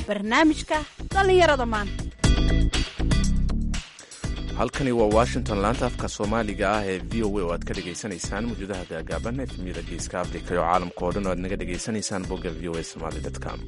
barnaamijka dhallinyarada maanta halkani waa washington laanta afka soomaaliga ah ee v o a oo aad ka dhegaysanaysaan mawjadaha gaagaaban efmiyada geeska afrika iyo caalamka oo dhan oo aad naga dhegaysanaysaan bogga v o a somaly com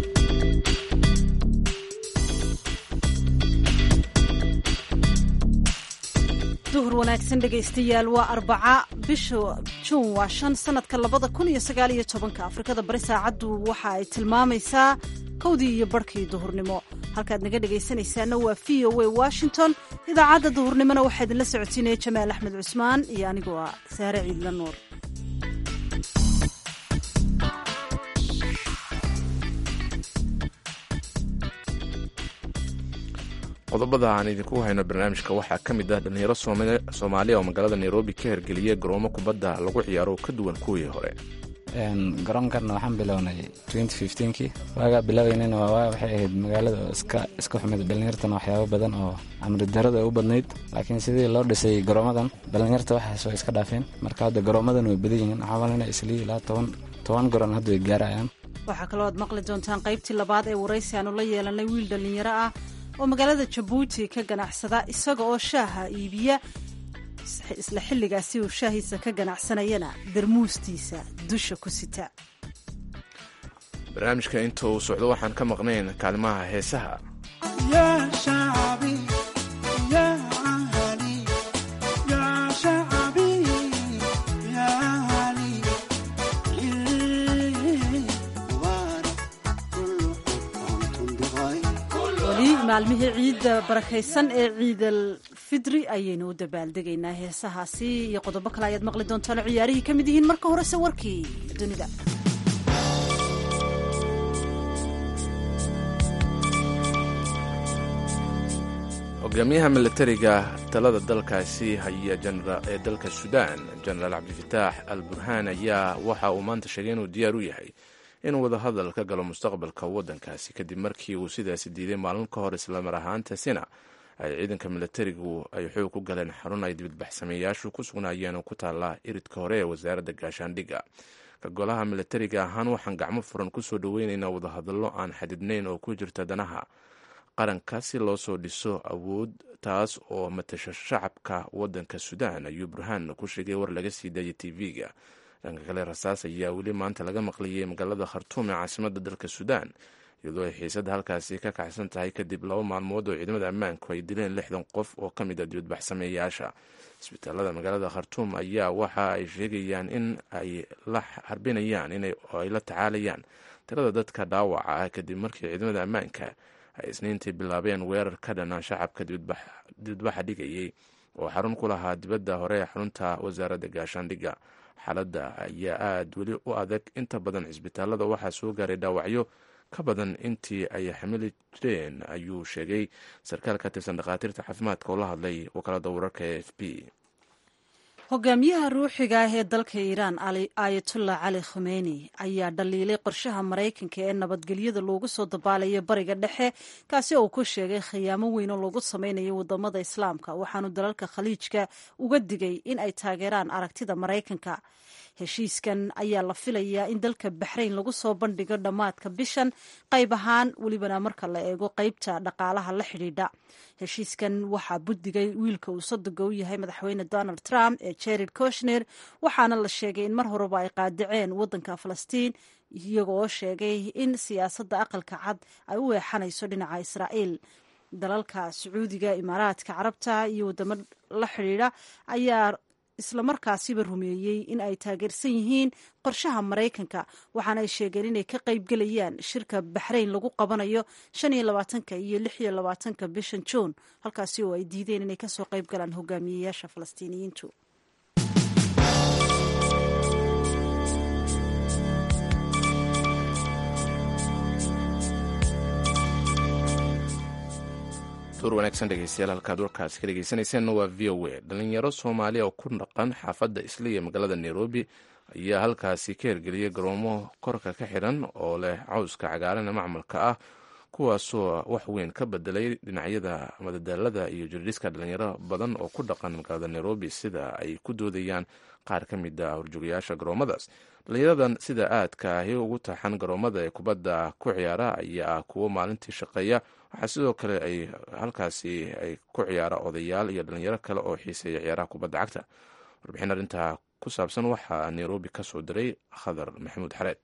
duhur wanaagsan dhegaystayaal waa arbaca bisha juun waa shan sanadka labada kun iyo sagaal iyo tobanka afrikada bari saacaddu waxa ay tilmaamaysaa kowdii iyo barhkii duhurnimo halkaad naga dhegaysanaysaana waa v o a washington idaacadda duhurnimona waxaa idinla socodsiinaya jamaal axmed cusmaan iyo anigoo ah saare ciidla nuur qodobada aan idinku hayno barnaamijka waxaa ka mid ah dhallinyaro soomaaliya oo magaalada nairobi ka hergeliyay garoomo kubadda lagu ciyaaro ka duwan kuwii hore garoonkan waxaan bilownay kii waagaa bilaabeynana waxay ahayd magaalada oo iska xumid dhallinyartana waxyaabo badan oo amri darada u badnayd laakiin sidii loo dhisay garoomadan dhallinyarta waxaas way iska dhaafeen marka hadda garoomadan way badan yihiin waxaa malina islii ilaa toban garoon hadda way gaarayaan waxaa kaloo aad maqli doontaan qaybtii labaad ee waraysi aanu la yeelanay wiil dhallinyaro ah oo magaalada jabuuti ka ganacsada isaga oo shaaha iibiya isla xilligaasi uu shaahiisa ka ganacsanayana darmuustiisa dusha ku sita barnaamijka inta uu socdo waxaan ka maqnayn kaalimaha heesaha maalmihii ciidda barakaysan ee ciidal fidri ayaynu u dabaaldegaynaa heesahaasi iyo qodobo kale ayaad maqli doontaan oo ciyaarihii ka mid yihiin marka horese warkii dunida hogaamiyaha milatariga talada dalkaasi haya ee dalka suudaan jenaraal cabdifitaax al burhaan ayaa waxa uu maanta sheegay inuu diyaar u yahay inuu wadahadal ka galo mustaqbalka waddankaasi kadib markii uu sidaasi diiday maalin ka hor islamar ahaantaasina ay ciidanka milatarigu ay xoog ku galeen xarun ay dibadbaxsameeyaashu ku sugnaayeen oo ku taalla iridka hore ee wasaaradda gaashaandhigga ka golaha milatariga ahaan waxaan gacmo furan kusoo dhoweynaynaa wadahadallo aan xadidnayn oo ku jirta danaha qaranka si loo soo dhiso awood taas oo matasha shacabka waddanka suudaan ayuu burhaan ku sheegay war laga sii daayay tv-ga dhanka kale rasaas ayaa weli maanta laga maqliyey magaalada khartuum ee caasimadda dalka suudaan iyadoo ay xiisadda halkaasi ka kacsan tahay kadib laba maalmood oo ciidamada ammaanku ay dileen lixdan qof oo ka mid a dibadbaxsameeyaasha isbitaalada magaalada khartuum ayaa waxa ay sheegayaan in ay la harbinayaan ay la tacaalayaan tirada dadka dhaawaca ah kadib markii ciidamada ammaanka ay isniintii bilaabeen weerar ka dhana shacabka dibadbaxa dhigayay oo xarun ku lahaa dibadda hore ee xarunta wasaaradda gaashaandhigga xaaladda ayaa aada weli u adag inta badan cisbitaalada waxaa soo gaaray dhaawacyo ka badan intii ay xamili jireen ayuu sheegay sarkaal ka tirsan dhakhaatiirta caafimaadka oo la hadlay wakaalada wararka e f b hogaamiyaha ruuxiga ah ee dalka iiraan aayatullah cali khumeini ayaa dhaliilay qorshaha maraykanka ee nabadgelyada loogu soo dabaalayo bariga dhexe kaasi oo uu ku sheegay khiyaamo weyn oo lagu sameynayo wadamada islaamka waxaanu dalalka khaliijka uga digay in ay taageeraan aragtida maraykanka heshiiskan ayaa la filayaa in dalka baxrayn lagu soo bandhigo dhammaadka bishan qayb ahaan welibana marka la eego qeybta dhaqaalaha la xidhiidha heshiiskan waxaa buddigay wiilka uu sodoga u yahay madaxweyne donald trump ee jared koshner waxaana la sheegay in mar horeba ay qaadaceen waddanka falastiin iyaga oo sheegay in siyaasadda aqalka cad ay u eexanayso dhinaca israa'iil dalalka sacuudiga imaaraadka carabta iyo wadamo la xidhiidha ayaa islamarkaasiba rumeeyey in ay taageersan yihiin qorshaha maraykanka waxaana ay sheegeen inay ka qaybgelayaan shirka baxrayn lagu qabanayo shan iyo labaatanka iyo lix iyo labaatanka bishan juun halkaasi oo ay diideen inay kasoo qayb galaan hogaamiyeyaasha falastiiniyiintu duur wanaagsan dhegeystayaal halkaad warkaasi ka dhegeysanayseena waa v o a dhalinyaro soomaaliya oo ku dhaqan xaafadda isliya magaalada nairobi ayaa halkaasi ka hergeliyay garoomo korka ka xidhan oo leh cawska cagaaran ee macmalka ah kuwaasoo wax weyn ka bedelay dhinacyada madadaalada iyo jirdhiska dhalinyaro badan oo ku dhaqan magaalada nairobi sida ay ku doodayaan qaar ka mid a horjoogayaasha garoomadaas dhalinyaradan sida aadka ahi ugu taxan garoomada ee kubadda ku ciyaara ayaa ah kuwo maalintii shaqeeya waxaa sidoo kale ay halkaasi ay ku ciyaara odayaal iyo dhalinyaro kale oo xiiseeya ciyaaraha kubadda cagta warbixin arrintaa ku saabsan waxaa nairobi ka soo diray khadar maxamuud xareed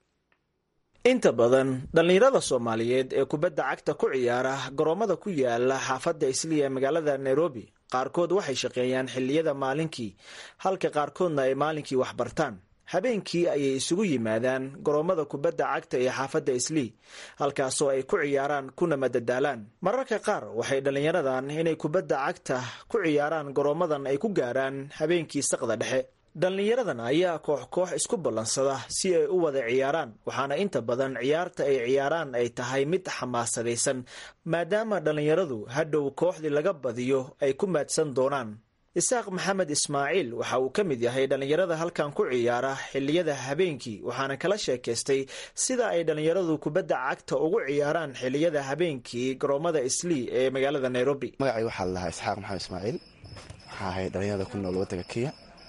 inta badan dhallinyarada soomaaliyeed ee kubadda cagta ku ciyaara garoomada ku yaala xaafadda isliya ee magaalada nairobi qaarkood waxay shaqeeyaan xilliyada maalinkii halka qaarkoodna ay maalinkii wax bartaan habeenkii ayay isugu yimaadaan garoomada kubadda cagta ee xaafadda islii halkaasoo ay ku ciyaaraan kuna madadaalaan mararka qaar waxay dhallinyaradan inay kubadda cagta ku ciyaaraan garoomadan ay ku gaaraan habeenkii saqda dhexe dhallinyaradan ayaa koox koox isku ballansada si ay u wada ciyaaraan waxaana inta badan ciyaarta ay ciyaaraan ay tahay mid xamaasadaysan maadaama dhallinyaradu hadhow kooxdii laga badiyo ay ku maadsan doonaan isaaq maxamed ismaaciil waxa uu ka mid yahay dhallinyarada halkan ku ciyaara xilliyada habeenkii waxaana kala sheekaystay sida ay dhallinyaradu kubadda cagta ugu ciyaaraan xilliyada habeenkii garoomada islii ee magaalada nairobi magacay waxaa lalahaa isxaaq maxamed ismaaciil waxaa ahay dhallinyarada ku nool waddanka kenya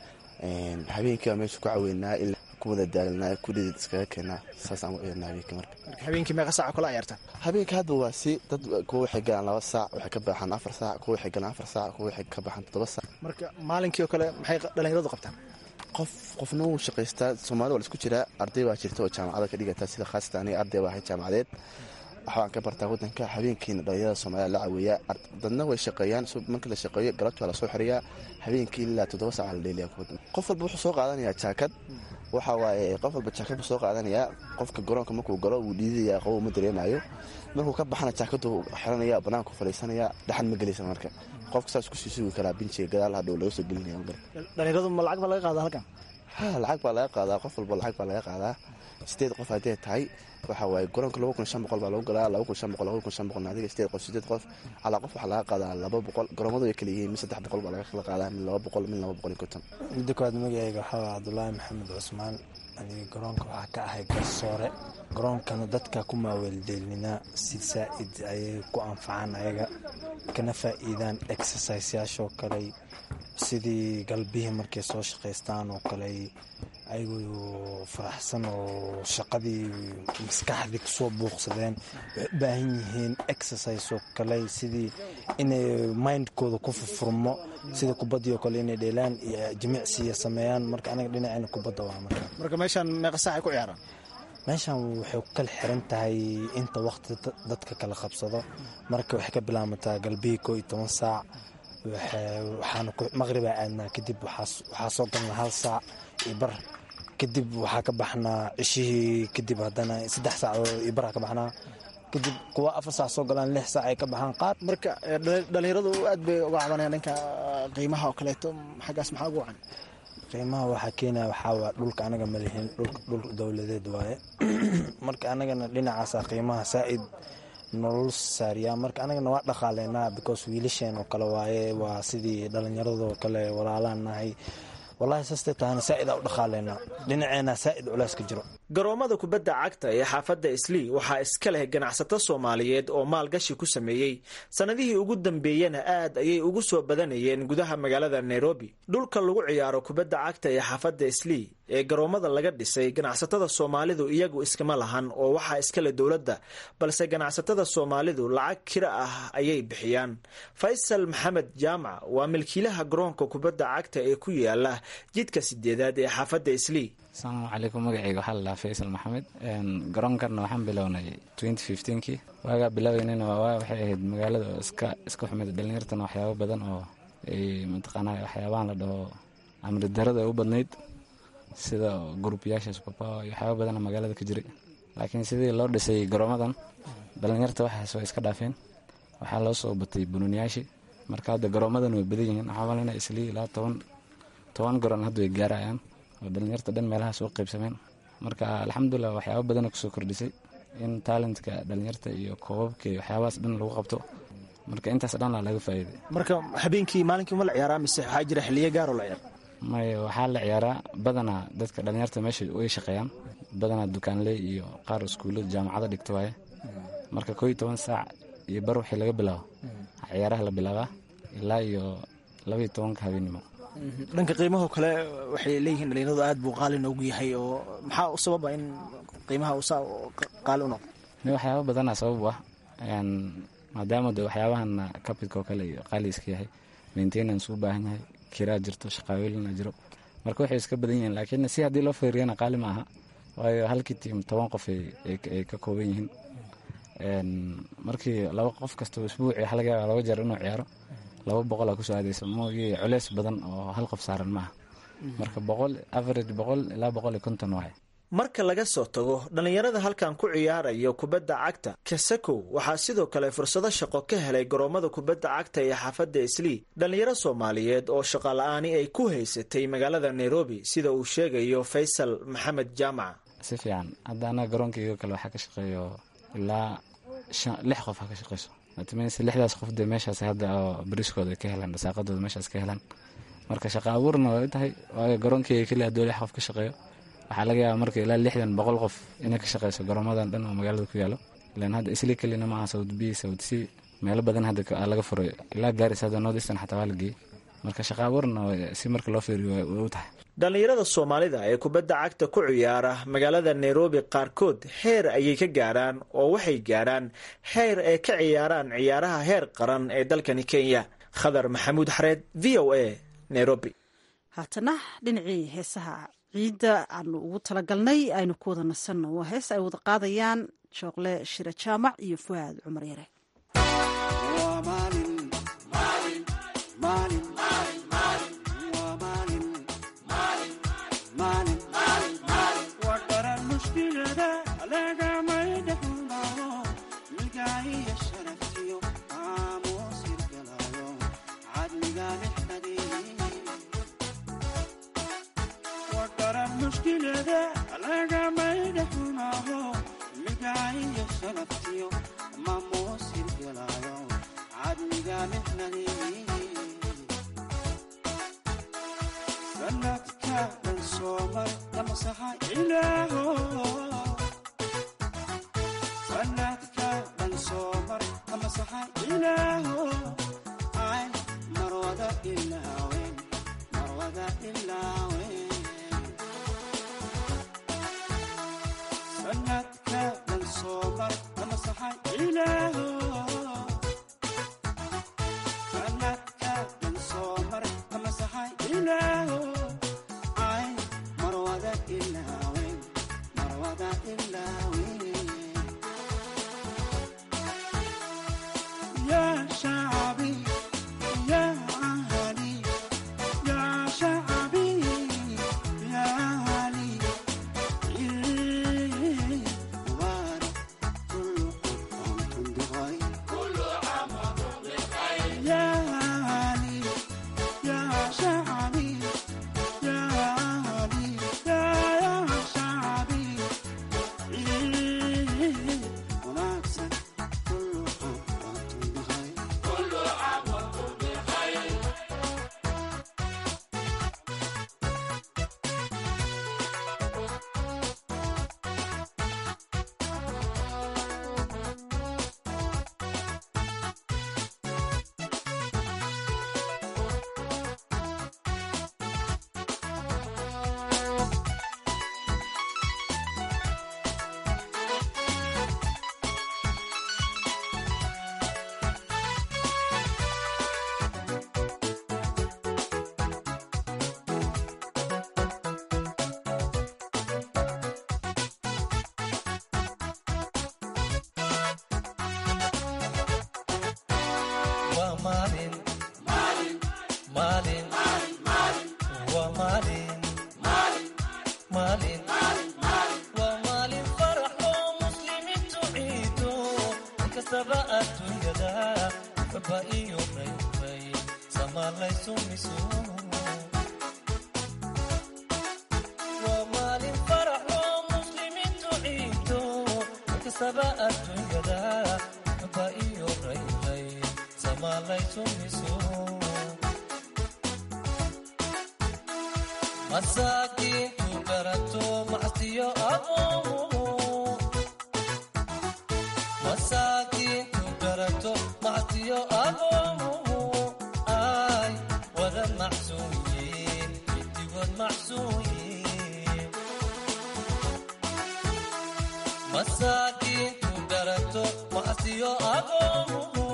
habeenkii baa meesha ku caweynaa ilaa ku wada daalanaa kudhidid iskaga keenaa saasaan u ciyaarnaa habeenkii marka habeenkii meeqa saaca kula ciyaartaan habeenka hadda waa si dad kuwa waxay galaan laba saac waxay ka baxaan afar saac kuwa waxay galaan afar saac kuwa waxay ka baxaan toddoba saac marka maalinkii oo kale maxay dhallinyaradu qabtaan qof qofna wuu shaqaystaa soomaalida waa la isku jiraa arday baa jirta oo jaamacada ka dhigata sida khaasatan aniga arday baa ahay jaamacadeed waxbaan ka bartaa waddanka habeenkiina dhallinyarada soomaalida la caweeyaa dadna way shaqeeyaan markii la shaqeeyo galabti waa lasoo xiriyaa habeenkii ilaa toddoba saaca la dheeliya qof walba wuxuu soo qaadanayaa jaakad waxa waaye qof walba jaakad buu soo qaadanayaa qofka garoonka markuu galo wuu dhiidaya qabow ma dareemayo markuu ka baxana jaakadu xiranaya banaanku fadhiisanaya dhaxan ma gelaysa marka qofka saas kusii sugi karaa binjiga gadaal hadhow laga soo gelinaya dhallinyaradu ma lacag baa laga qaadaa halkan ha lacag baa laga qaadaa qof walba lacag baa laga qaadaa sideed qof haddee tahay waxa waaye garoonka laba kun shan boqol baa lagu galaa laba kun shan boqol laba kun shan boqol adiga sideed qof sideed qof calaa qof waxaa laga qaadaa laba boqol garoomadu way kala yihiin mid saddex boqol baa laga kala qaadaa mid laba boqol mid laba boqol iyo konton midda koowaad magacayga waxaa waa cabdulaahi maxamed cusmaan aniga garoonka waxaa ka ahay garsoore garoonkana dadka ku maaweeldeelinaa si saa-id ayay ku anfacaan ayaga kana faa'iidaan exerciseyaashoo kale sidii galbihii markay soo shaqaystaan oo kale ayagoo faraxsan oo shaqadii maskaxdii kusoo buuqsadeen waxay u baahan yihiin exercise oo kale sidii inay mindkooda ku furfurmo sida kubaddii oo kale inay dheelaan iyo jimicsiya sameeyaan marka anaga dhinacayna kubadda waa marka marka meeshaan meeqa saacay ku ciyaaraan meeshan waxay ku kala xiran tahay inta waqti dadka kala qabsado marka waxay ka bilaamataa galbihii koo iyo toban saac waxaana maqribaa aadnaa kadib waxaa soo galnaa hal saac iyo bar kadib waxaa ka baxnaa cishihii kadib haddana saddex saacadood iyo baraa ka baxnaa kadib kuwa afar saac soo galaan lix saac ay ka baxaan qaar marka dhallinyaradu aad bay uga cabanayaan dhanka qiimaha oo kaleeto xaggaas maxaa ugu wacan qiimaha waxaa keenaya waxaa waa dhulka anaga ma lihin dhul dowladeed waaye marka anagana dhinacaasa qiimaha saa'id nolol saariyaa marka anagana waa dhaqaaleynaa because wiilasheen oo kale waaye waa sidii dhallinyaradoo kale walaalaan nahay wallahi saastay tahana saa'id aa u dhaqaaleynaa dhinaceena saa'id culays ka jiro garoomada kubadda cagta ee xaafadda islii waxaa iska leh ganacsato soomaaliyeed oo maalgashi ku sameeyey sannadihii ugu dambeeyena aad ayay ugu soo badanayeen gudaha magaalada nairobi dhulka lagu ciyaaro kubadda cagta ee xaafadda islii ee garoomada laga dhisay ganacsatada soomaalidu iyagu iskama lahan oo waxaa iskale dowladda balse ganacsatada soomaalidu lacag kira ah ayay bixiyaan faysal maxamed jaamac waa milkiilaha garoonka kubadda cagta ee ku yaala jidka sideedaad ee xaafadda islii asalaamu calaykum magacayga waxaa ladhahaa faysal maxamed garoonkanna waxaan bilownay kii waagaa bilaabeynana waa waxay ahayd magaalada oo iska iska xumid dhalinyartana waxyaabo badan oo ay mataqaana waxyaabahan la dhaho amri darada ay u badnayd sida gruubyaasha subabawa iyo waxyaaba badana magaalada ka jiray laakiin sidii loo dhisay garoomadan dhalinyarta waxaas way iska dhaafeen waxaa loo soo batay bunuuniyaashii marka hadda garoomadan way badan yihiin waxaa malina islii ilaa toban toban garoon hadda way gaarayaan oo dhalinyarta dhan meelahaas u qaybsameen marka alxamdulilah waxyaaba badana kusoo kordhisay in talentka dhalinyarta iyo koobabka iyo waxyaabahaas dhan lagu qabto marka intaas dhan laa laga faa'iiday marka habeenkii maalinkii ma la ciyaaraa mise waxaa jira xiliyo gaaroo la ciyaar may waxaa la ciyaaraa badanaa dadka dhalinyarta meesha way shaqeeyaan badanaa dukaanley iyo qaar iskuullada jaamacada dhigta waaye marka koo iyo toban saac iyo bar wixii laga bilaabo ciyaaraha la bilaabaa ilaa iyo labaiyo tobanka habeenimo dhanka qiimaho kale waxay leeyihiin dhalinyaradu aad buu qaali noogu yahay oo maxaa u sababa in qiimaha uu saa qaali u noqdo ni waxyaaba badanaa sabab u ah maadaama de waxyaabahan capitka oo kale iyo qaali iska yahay maintenance u baahan yahay kiraa jirto shaqaawelina jiro marka waxay iska badan yihiin laakiin si haddii loo feeriyana qaali ma aha waayo halkii tiim toban qof ay ka kooban yihiin markii laba qof kastao isbuuci waxa laga yaaba laba jeer inuu ciyaaro laba boqol aa kusoo aadaysa mooye culeys badan oo hal qof saaran maaha marka boqol average boqol ilaa boqol iyo konton waaye marka laga soo tago dhallinyarada halkan ku ciyaarayo kubadda cagta kasakow waxaa sidoo kale fursado shaqo ka helay garoomada kubadda cagta ee xaafadda islii dhallinyaro soomaaliyeed oo shaqala-aani ay ku haysatay magaalada nairobi sida uu sheegayo faysal maxamed jaamac si fiican hadda anaga garoonkayga kale waxaa ka shaqeeyo ilaa lix qof ha ka shaqeyso atms lixdaas qof dee meeshaas hadda oo bariskooda ay ka helaan dhasaaqadooda meeshaas ka helaan marka shaqa abuurna way tahay waayo garoonkeyga keliya hadduu lix qof ka shaqeeyo waxaa laga yaaba marka ilaa lixdan boqol qof inay ka shaqeyso garoomadan dhan oo magaalada ku yaalo ilan hadda isli kelina maaha sawd b sawd c meelo badan hadda laga furay ilaa gaaris hadda north eastern xataa waa la geeyey marka shaqa abuurna si marka loo fiiriyo way u tahay dhallinyarada soomaalida ee kubadda cagta ku ciyaara magaalada nairobi qaarkood heer ayay ka gaaraan oo waxay gaarhaan heer ay ka ciyaaraan ciyaaraha heer qaran ee dalkani kenya khadar maxamuud xareed v o a nairobi haatana dhinacii heesaha ciidda aanu ugu talagalnay aynu ku wada nasanno waa hees ay wada qaadayaan jooqle shire jaamac iyo fuaad cumar yare What's up? masaakiintu garato macsiyo agoomuhu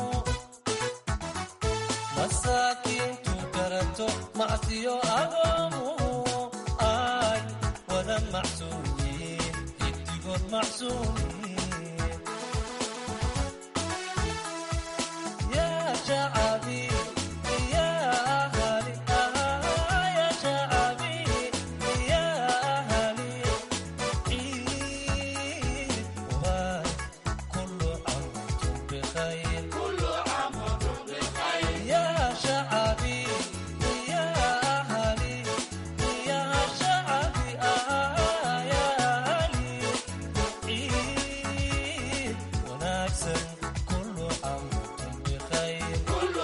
masaakiintu garato macsiyo agoomuhu ay wada macsuumiin hiddigood macsuumiin yaa shacabi yaa ahali yaa shacabi yaa ahali ciid waay kullu caamtum bikhayr يا شعبي يا أهلي يا شعبي آه يا أهلي عيد ونكسر كل عام وأنتم بخير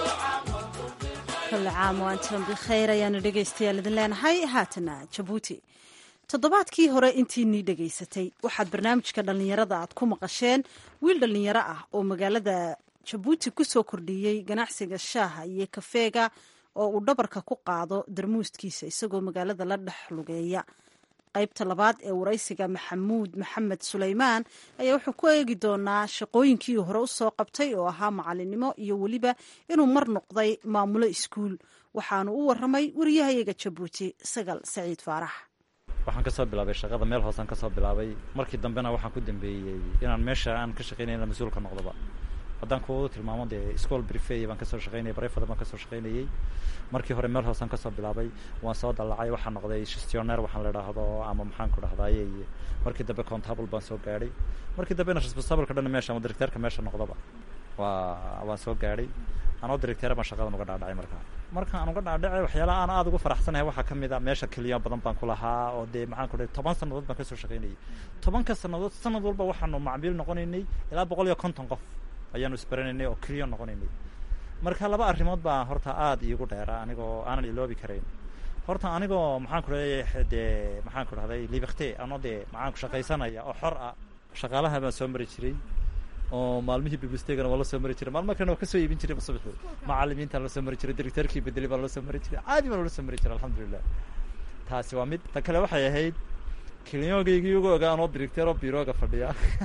kul caam waantan bikhayr ayaanu dhegaystayaal idin leenahay haatana jabuuti toddobaadkii hore intiinii dhegaysatay waxaad barnaamijka dhallinyarada aad ku maqasheen wiil dhallinyaro ah oo magaalada jabuuti ku soo kordhiyey ganacsiga shaaha iyo kafeega oo uu dhabarka ku qaado darmuuskiisa isagoo magaalada la dhex lugeeya qaybta labaad ee waraysiga maxamuud maxamed suleymaan ayaa wuxuu ku eegi doonaa shaqooyinkii hore u soo qabtay oo ahaa macalinimo iyo weliba inuu mar noqday maamulo iskuul waxaanu u waramay wariyahayaga jabuuti sagal saciid faarax waxaan kasoo bilaabay shaqada meel hoosaan kasoo bilaabay markii dambena waxaan ku dambeeyey inaan meesha aan ka shaqeynay in mas-uulka noqdoba haddaan kuwadu tilmaamo dee school brifey baan kasoo shaqeynayay barefada baan kasoo shaqeynayey markii hore meel hoosaan kasoo bilaabay waan soo dallacay waxaan noqday gestioneer waxaan la idhaahdo ama maxaan ku dhahdaye markii dambe contable baan soo gaadhay markii dambena responsableka dhan meesha ama directeerka meesha noqdoba waa waan soo gaadhay anoo directeera baan shaqadan uga dhaadhacay markaa marka aan uga dhaadhacay waxyaalaha aan aada ugu faraxsanahay waxaa ka mid a meesha keliya badan baan ku lahaa oo dee maxaan ku dhahay toban sannadood baan kasoo shaqeynayay tobanka sannadood sanad walba waxaanu macmiil noqonaynay ilaa boqol iyo konton qof ayaanu isbaranaynay oo keliya noqonaynay marka laba arrimood baa horta aada iigu dheera anigoo aanan iloobi karayn horta anigoo maxaan ku dhahay dee maxaan ku dhahday libakte anoo dee maxaan ku shaqaysanaya oo xor ah shaqaalaha baan soo mari jiray oo maalmihii bibistegana waa la soo mari jiray maalmo kalena waa kasoo iibin jiray subaxii macalimiintaan la soo mari jiray directeerkii bedeli baan la soo mari jiray caadi baan la soo mari jiray alxamdulilah taasi waa mid ta kale waxay ahayd kiliyogaygii ugu ogaa anoo directeer oo birooga fadhiya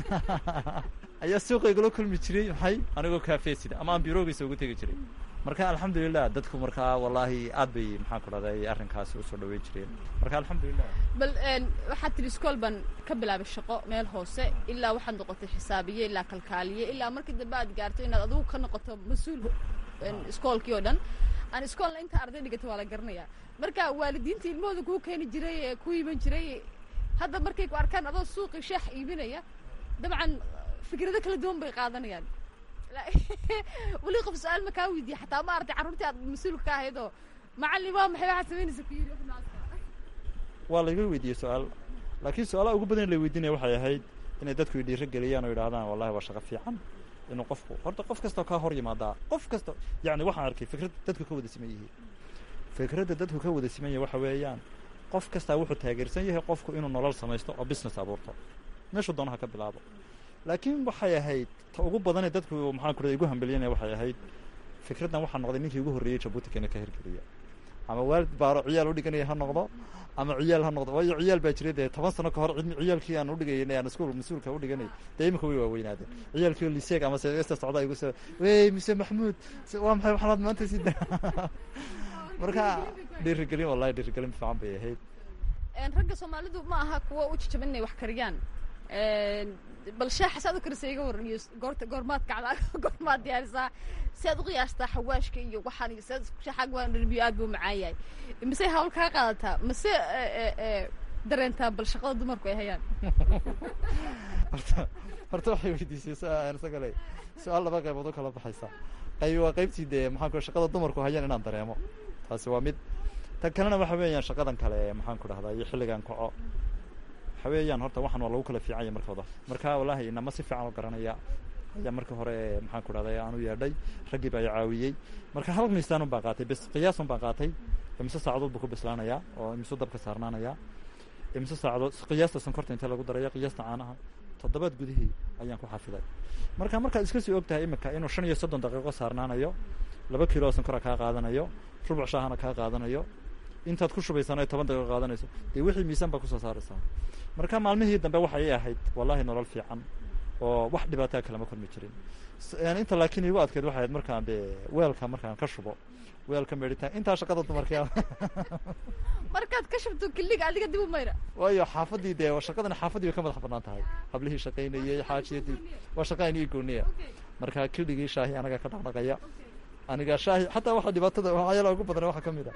ayaa suuqa igula kulmi jiray maxay anigoo kaafeesida ama aan biroogiisa ugu tegi jiray marka alxamdulilah dadku markaa wallaahi aad bay maxaan ku dhahday arrinkaasi usoo dhaweyn jireen marka alxamdulilah bal waxaad tidhi iskool baan ka bilaabay shaqo meel hoose ilaa waxaad noqotay xisaabiye ilaa kalkaaliye ilaa markii dambe aad gaarto inaad adigu ka noqoto mas-uul iskoolkii oo dhan aan iskoolna inta arday dhigata waa la garanayaa marka waalidiinta ilmahooda kuu keeni jiray ee ku iiban jiray hadda markay ku arkaan adoo suuqi shaax iibinaya dabcan fikrado kala duwan bay qaadanayaan weli qof su-aal ma kaa weydiiya xataa ma arday carruurtii aad mas-uulka ka ahayd oo macallin waa maxay waxaad samaynaysa ku yidhi waa layga weydiiyey su-aal laakiin su-aalaha ugu badan la weydiinaya waxay ahayd inay dadku dhiiro geliyaan oo yidhahdaan wallahi waa shaqo fiican inuu qofku horta qof kastoo kaa hor yimaadaa qof kasta yacni waxaan arkay fikrad dadku ka wada siman yihiin fikradda dadku ka wada siman yahay waxa weeyaan qof kastaa wuxuu taageersan yahay qofku inuu nolol samaysto oo business abuurto meeshuu doonaha ka bilaabo laakiin waxay ahayd ta ugu badanee dadku maxaan ku igu hambelyanaya waxay ahayd fikraddan waxaa noqday ninkii ugu horreeyey jabuuti keena ka hirgeliya ama waalid baaro ciyaal udhiganaya ha noqdo ama ciyaal ha noqdo waayo ciyaal baa jiray dee toban sano ka hor cilmi ciyaalkii aan udhigayay aan iskuul mas-uulka udhiganay dee iminka way waaweynaadeen ciyaalkii liseeg ama seesta socda igu soo wey mise maxmuud waa maxay waxaanaad maanta si marka dhiirigelin wallahi dhiirigelin fiican bay ahayd ragga soomaalidu ma aha kuwa u jajaban inay wax kariyaan bal shaaxa saad u karisa iga waran iyo goorta goormaad kacdaa goormaad diyaarisaa si aad u qiyaastaa xawaashka iyo waxaan iyo siaad shaaxaag waan dhalbiyo aad buu macaan yahay mise hawl kaa qaadataa mase dareentaa bal shaqada dumarku ay hayaan horta horta waxay weydiisay isaga le su-aal laba qaybood u kala baxaysa qayb waa qaybtii dee maxaan ku shaqada dumarku hayaan inaan dareemo taasi waa mid tan kalena waxa weeyaan shaqadan kale maxaan ku dhahdaa iyo xilligan kaco waxa weeyaan horta waxaan waa lagu kala fiicanya markooda marka wallaahi inama si fiican u garanaya ayaa markii hore maxaan ku dhahday aan u yeedhay raggii baa i caawiyey marka hal miisaanun baan qaatay bes qiyaasun baan qaatay imise saacadood buu ku bislaanayaa oo imise dabka saarnaanayaa imise saacadood qiyaasta sonkorta inta lagu daraya qiyaasta caanaha toddobaad gudihii ayaan ku xafiday marka markaad iska sii og tahay iminka inuu shan iyo soddon daqiiqo saarnaanayo laba kiilo oo sonkora kaa qaadanayo rubuc shaahana kaa qaadanayo intaad ku shubaysana ay toban daqiiqo qaadanayso dee wixii miisaan baa kusoo saaraysaa marka maalmihii dambe waxay ii ahayd wallahi nolol fiican oo wax dhibaataa kalama kulmi jirin S- yani inta laakiin iigu adkeyd waxay ahayd markaan dee weelka markaan ka shubo weelka meedhitaan intaa shaqada dumarkaa markaad ka shubto kiliga adiga dib u mayra waayo xaafadii dee shaqadan xaafadii way ka madax banaan tahay hablihii shaqaynayey xaajiyadii waa shaqa inii gooniya marka kiligii shaahi anaga ka dhaqdhaqaya aniga shaahi xataa waxa dhibaatada waxyaalaha ugu badan waxaa ka mid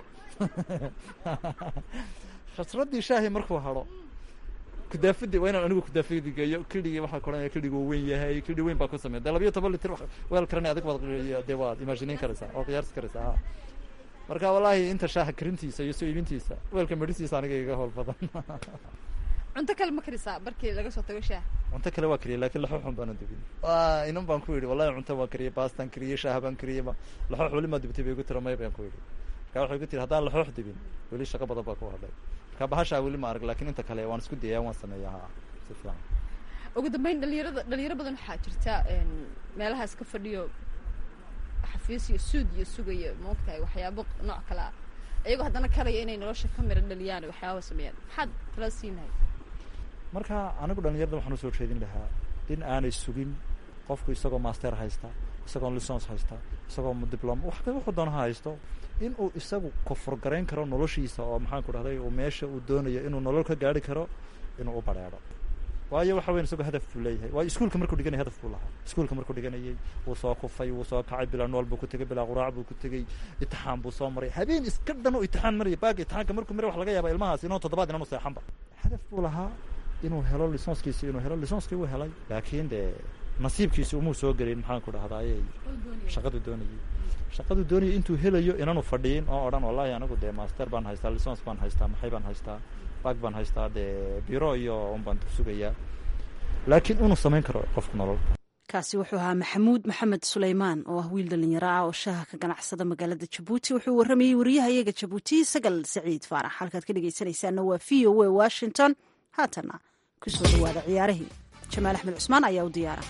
a khasradii shaahi markuu haro kudaafadii waa inaan anigu kudaafadii geeyo kiligii waxaa koranaya kiligii uu weyn yahay kili weyn baa ku sameya dee labayo toban litir wax- weel karani adig baad dee waad imaginayn karaysaa oo qiyaarsi karaysaa ha marka wallaahi inta shaaha karintiisa iyo soo iibintiisa weelka medhisiisa aniga iga howl badan cunto kale ma karisaa markii laga soo tago shaah cunto kale waa kariyay laakiin laxooxun baana dubin waa inan baan ku yidhi wallahi cunto waan kariyey baastaan kariyey shaaha baan kariyey ma laxoox weli maa dubtay bay igu tira may baan ku yidhi marka waxay igu tiri haddaan laxoox dubin weli shaqo badan baa ku hadhay marka bahashaa weli ma arag laakiin inta kale waan isku dayaa waan sameeyaa ha si fiican ugu dambeyn dhalinyarada dhalinyaro badan waxaa jirta een, meelahaas ka fadhiyo xafiis iyo suud iyo sugaya maogtahay waxyaabo nooc kale ah iyagoo haddana karaya inay nolosha ka mira dhaliyaan waxyaaba sameeyaan maxaad tala siinahay marka anigu dhalinyarada waxaan usoo jeedin lahaa in aanay sugin qofku isagoo master haysta isagoo lisons haysta isagoo diploma wax wuxuu doona ha haysto in uu isagu koforgarayn karo noloshiisa oo maxaan ku dhahday uu meesha uu doonayo inuu nolol ka gaari karo inuu u bareero waayo waxa weyn isagoo hadaf buu leeyahay waayo iskuulka markuu dhiganayay hadaf buu lahaa iskuulka markuu dhiganayay wuu soo kufay wuu soo kacay bilaa nool buu ku tegay bilaa quraac buu ku tegey itixaan buu soo maray habeen iska dhan oo itixaan maraya baaga itixaanka markuu maray wax laga yaaba ilmahaas inuu toddobaad inaanu seexanba hadaf buu lahaa inuu helo lisonskiisi inuu helo lisonskii wuu helay laakiin dee nasiibkiisi umuu soo gelin maxaan ku dhahdaayey shaqadu doonayay shaqadu doonayay intuu helayo inaanu fadhiyin oo odhan wallahi anigu dee master baan haystaa lisons baan haystaa maxay baan haystaa bag baan haystaa dee biro iyo un baan sugayaa laakiin inuu samayn karo qofku nolol kaasi wuxuu ahaa maxamuud maxamed suleymaan oo ah wiil dhalinyaro ah oo shaaha ka ganacsada magaalada jabuuti wuxuu waramayey wariyahayaga jabuuti sagal saciid faarax halkaad ka dhegeysanaysaana waa v o a washington haatana kusoo dhawaada ciyaarihii jamaal axmed cusmaan ayaa u diyaara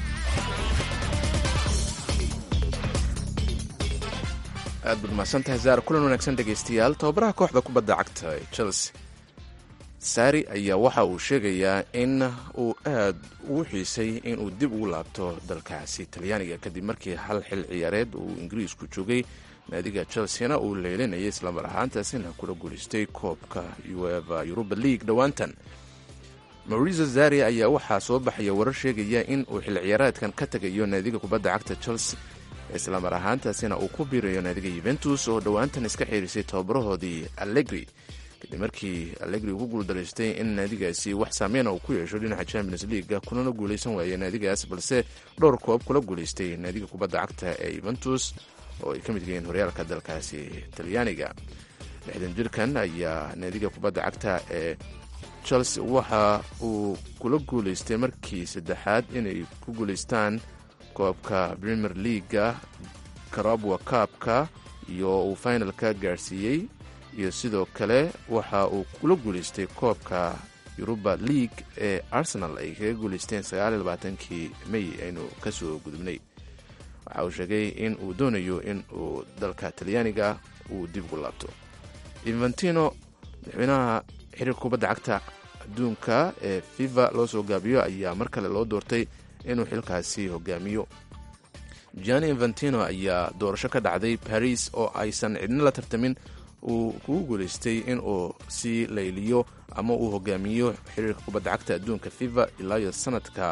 aad baad mahadsantahay zaar kulan wanaagsan dhegaystayaal tababaraha kooxda kubadda cagta ee chelsea saari ayaa waxa uu sheegayaa in uu aad ugu xiisay inuu dib ugu laabto dalkaasi talyaaniga kadib markii hal xil ciyaareed uu ingiriisku joogay naadiga chelseana uu leelinayay islamar ahaantaasina kula guulaystay koobka ueva yuruba league dhowaantan mauriso zari ayaa waxaa soo baxaya warar sheegaya in uu xil ciyaareedkan ka tegayo naadiga kubadda cagta chelsea islamar ahaantaasina uu ku biirayo naadiga yuventus oo dhowaantan iska xiirisay tababarahoodii allegri kadib markii allegri ugu guuldaraystay in naadigaasi wax saameyna uu ku yeesho dhinaca champions leaga kunana guulaysan waayay naadigaas balse dhowr koob kula guulaystay naadiga kubadda cagta ee yuventus oo ay ka mid yihiin horyaalka dalkaasi talyaaniga lixdan jirkan ayaa naadiga kubadda cagta ee chelsea waxa uu kula guulaystay markii saddexaad inay ku guulaystaan koobka premier leaga karabwa kaabka iyo uu finalka gaadhsiiyey iyo sidoo kale waxa uu kula guulaystay koobka yuruba league ee arsenal ay kaga guulaysteen sagaaliylabaatankii may aynu ka soo gudubnay waxa uu sheegay in uu doonayo in uu dalka talyaaniga uu dib ugu laabto infantino madaxweynaha xiriirka kubadda cagta adduunka ee fifa loo soo gaabiyo ayaa mar kale loo doortay inuu xilkaasi hogaamiyo gianni infantino ayaa doorasho ka dhacday baris oo aysan cidna la tartamin uu kugu guulaystay inuu sii layliyo ama uu hogaamiyo xiriirka kubadda cagta adduunka fifa ilaa iyo sanadka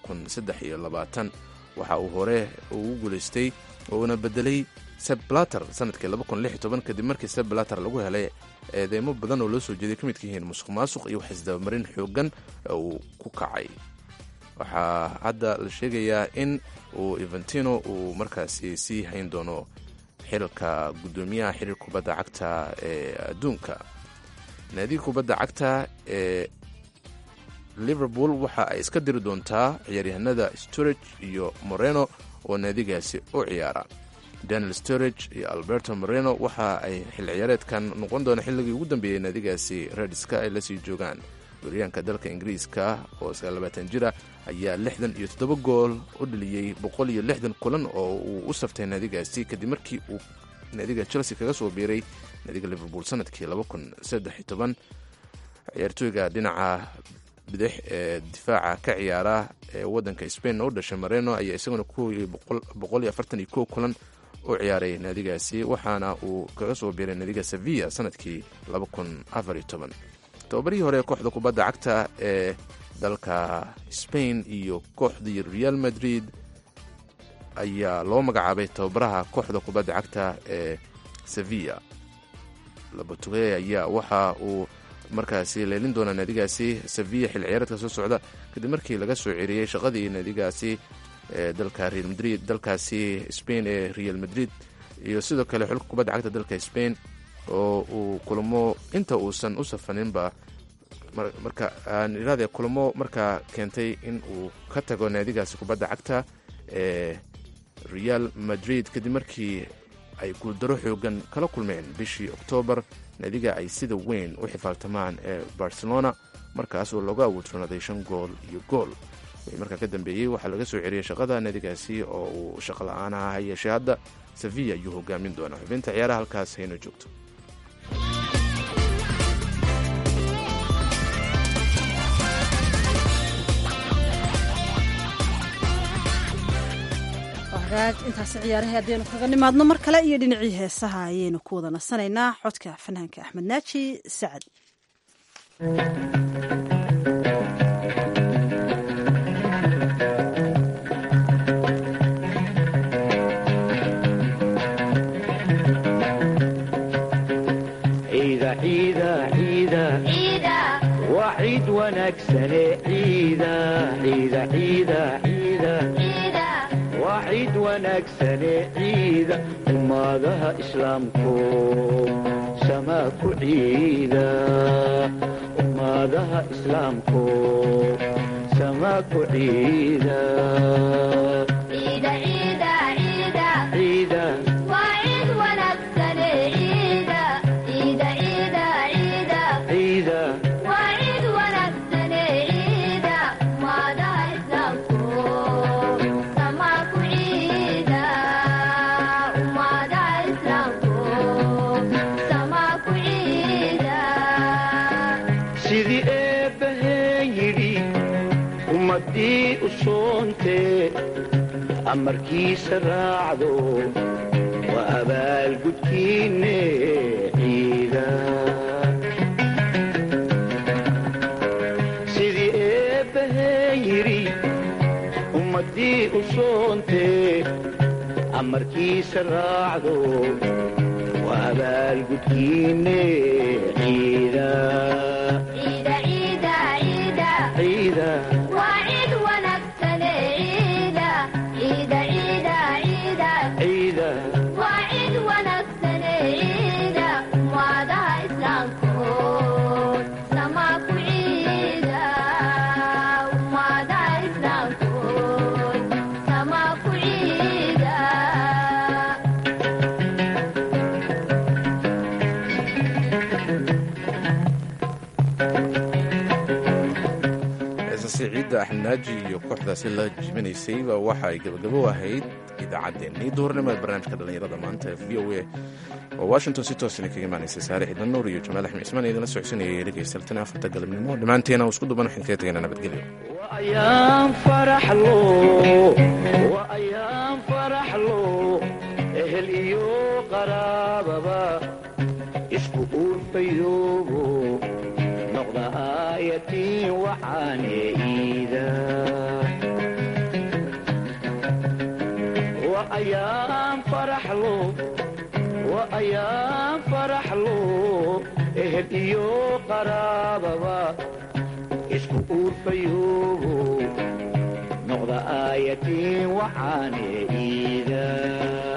waxa uu hore ugu guulaystay uuna bedelay seblater sanadkii kadib markii seblater lagu helay eedeymo badan oo loo soo jeeday ka midka yihiin musuq maasuq iyo wax isdabamarin xoogan uu ku kacay waxaa hadda la sheegayaa in uu eventino uu markaasi sii hayn doono xilka guddoomiyaha xiriir kubadda cagta ee adduunka naadiga kubadda cagta ee liverpool waxa ay iska diri doontaa ciyaaryahanada storage iyo moreno oo naadigaasi u ciyaara daniel storage iyo alberto moreno waxa ay xil ciyaareedkan noqon doona xilligii ugu dambeeyey naadigaasi redska ay lasii joogaan waryaanka dalka ingiriiska oo sagaallabaatan jira ayaa lixdan iyo toddoba gool u dhaliyey boqol iyo lixdan kulan oo uu u saftay naadigaasi kadib markii uu naadiga chelsea kaga soo biiray naadiga liverpool sanadkii laba kun saddex iyo toban ciyaartooyga dhinaca bidix ee difaaca ka ciyaara ee wadanka spain u dhashay mareno ayaa isaguna kuwii boqol iyo afartan iyo kow kulan u ciyaaray naadigaasi waxaana uu kaga soo biiray naadiga sevilla sanadkii laba kun afar iyo toban tobabarihii hore kooxda kubadda cagta ee dalka spain iyo kooxdii real madrid ayaa loo magacaabay tababaraha kooxda kubadda cagta ee sevilla labatugey ayaa waxa uu markaasi leelin doonaa naadigaasi sevilla xil ciyaareedka soo socda kadib markii laga soo ceriyey shaqadii naadigaasi ee dalka real madrid dalkaasi spain ee real madrid iyo sidoo kale xulka kubadda cagta dalka spain oo uu kulamo inta uusan u safaninba marka aan iraade kulamo markaa keentay in uu ka tago naadigaasi kubadda cagta ee real madrid kadib markii ay guuldaro xoogan kala kulmeen bishii oktoobar naadiga ay sida weyn u xifaaltamaan ee barcelona markaas oo looga awoodsanaaday shan gool iyo gool wixii markaa ka dambeeyey waxaa laga soo celiyey shaqada naadigaasi oo uu shaqo la-aan aha ha yeeshee hadda sevilla ayuu hogaamin doonaa xubinta ciyaaraha halkaas hayno joogto hagaag intaasi ciyaaraha haddaynu kaga nimaadno mar kale iyo dhinacii heesaha ayaynu ku wada nasanaynaa xodka fanaanka axmed naaji sacad ciida ciida ciida waa ciid wanaagsane ciida ciida ciida ciida waa ciid wanaagsane ciida ummadaha islaamku samaa ku ciida ummadaha islaamku samaa ku ciida ciida ciida sidii eebbaheen yidhi ummaddii u soontee amarkiisa raacdo waa abaalgudkiinne ciida sidii eebbaheen yidhi ummaddii u soontee amarkiisa raacdo waa abaalgudkiinne ciida ciida ciida heesasi ciidda axmednaaji iyo kooxdaasi la jibinaysayba waxa ay gabagabo ahayd idaacaddeenii duhurnimo ee barnaamijka dhallinyarada maanta ee v o a oo washington si toosina kaga imaanaysay saare ciidan nuur iyo jamaal axmed cismaan idinla socodsanayay dhegaysaltan afarta galabnimo dhammaanteena oo isku duban waxaan kaga tegaynaa nabadgelyo ayaan faraxlo waa ayaan faraxlo ehel iyo qaraababa isku uurfayoobo noqda aayatiin waxaane iida waa ayaan faraxlo waa ayaan faraxlo ehel iyo qaraababa isku uurfayoobo noqda aayatiin waxaane iida